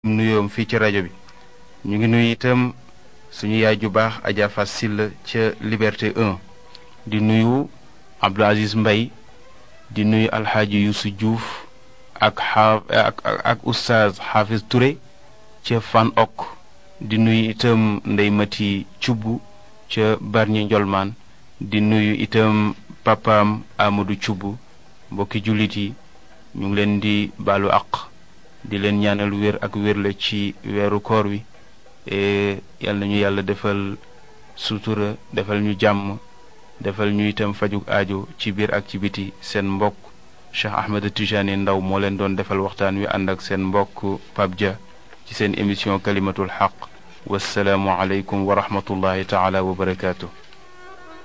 nuyoom fii ci rajo bi ñu ngi nuyu itam suñu yaay ju baax Adja Fass Sylla ca Liberté 1 di nuyu Abdou Aziz Mbay di nuyu alxaaji Youssou Diouf ak xaaf ak ak oustaz Hafiz Touré ca Fan Ok di nuyu itam Ndey Mati Cubb ca Barñi Njolmaan di nuyu itam papaam Amadou Cubb mbokki jullit yi ñu ngi leen di baalu àq di leen ñaanal wér ak wér la ci weeru koor wi yal nañu yàlla defal sutura defal ñu jàmm defal ñu itam fajug aajo ci biir ak ci biti seen mbokk Cheikh Ahmed Tijani Ndaw moo leen doon defal waxtaan wi ànd ak seen mbokk Pape Dia ci seen émission kalimatul xaq wasalaamu aleykum wa rahmatullahi taala wa barakaatu.